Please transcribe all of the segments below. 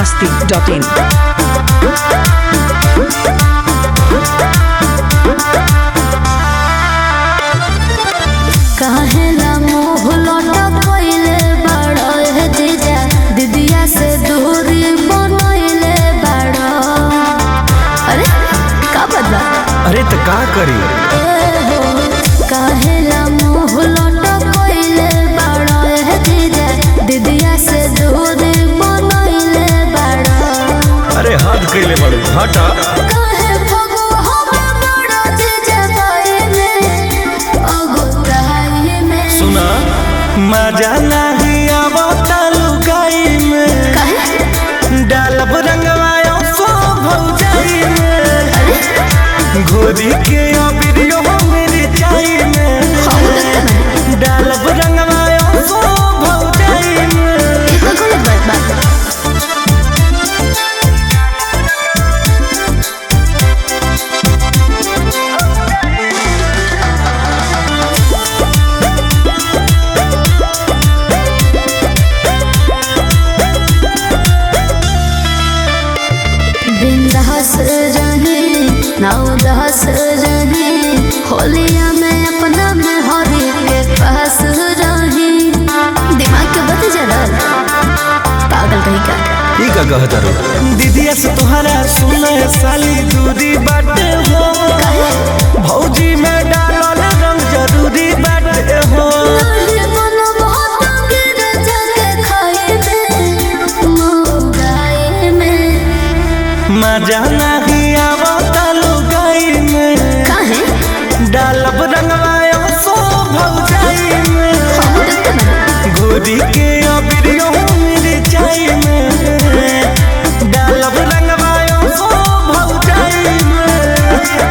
masti.in. काहेला मोह लटकइले बाड़ो हे जीजा दीदिया से दूरी बनइले बाड़ो अरे का बदला अरे तो का करी ए हो काहेला मोह लटकइले बाड़ो हे जीजा दीदिया से दूरी बनइले बाड़ो अरे हद कैले बड़ू हटा काहे भगो हमें बाड़ो जीजा बाई में अगुताई में सुना मजा नहीं आवता लुगाई में काहे डालब रंगवायो सो भौजाई में घोरी के अबिरियो मेरी चाई में डालब रंगवायो सो भौजाई में ई तो गलत बात बा बिंदास रहे नौदास रहे होलिया में अपना में हरी के पास रहे दिमाग के बत जरा पागल कहीं का ई का कहत रो दीदिया से तोहरा सुने साली दूरी बाटे हो भौजी में डालल रंग जरूरी बाटे हो अरे मन बहुत गिर जाके खाए में मोगाए में मजा नहीं आवता लुगाई में काहे डालब रंगवायो सो भौजाई में हम देखते ना घोरी के अबिरियो मेरी चाई में डालब रंगवायो सो भौजाई में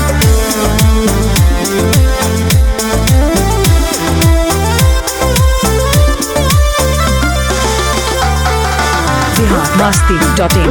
Bihar masti.in.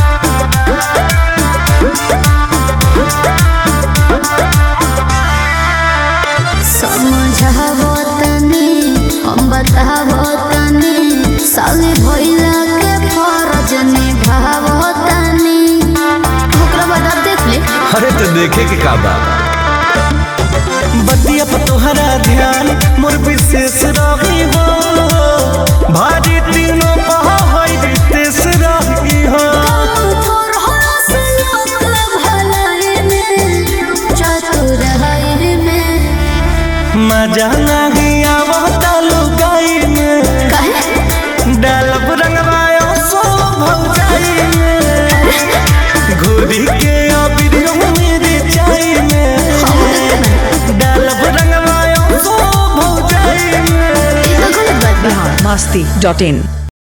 समझावो तनी हम बतावो तनी साली भइला के फरज निभावो तनी ओकरा बाद आप देख ले अरे तो देखे के का बा बतिया पर तोहरा ध्यान मोर विशेष रही हो भारी तीनों पहा होई विशेष रही हो थोर हो से लोग भलाई में चतुर है में मजा नहीं आवता लुगाई में काहे डालब रंगवायो सो भौजाई में घोरी के अबिरियो मेरी चाई में डालब रंगवायो सो भौजाई में ई तो गलत बात बा Bihar masti.in.